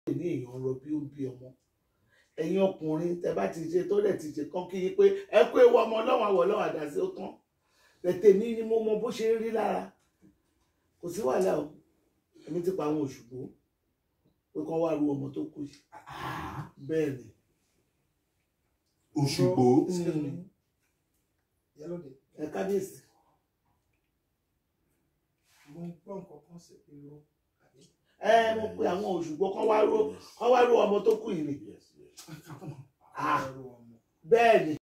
ní èèyàn rọ bí ó ń bí ọmọ ẹ̀yin ọkùnrin tẹ bá ti ṣe tó dẹ̀ ti ṣe kán kí yín pé ẹ kó ewu ọmọ ọlọ́run àwọ̀ ọlọ́run àdásí ó tán tètè mi ni mo mọ bó ṣe ń rí lára kò sí wàhálà o èmi ti pa àwọn òṣùgbó pé kán wá ru ọmọ tó kù yìí bẹ́ẹ̀ ni Òṣùgbó. Excuse me. Yálòdì. ẹ kábíyèsí Mo ń gbọ́ nǹkan kan sí irú. àbí? ẹ mo pe àwọn òṣùgbó kán wá ru kán wá ru ọmọ tó kù yìí ni Yes, yes. Ah, come on. Ah. Ẹrù ọmọ. bẹ́ẹ̀ ni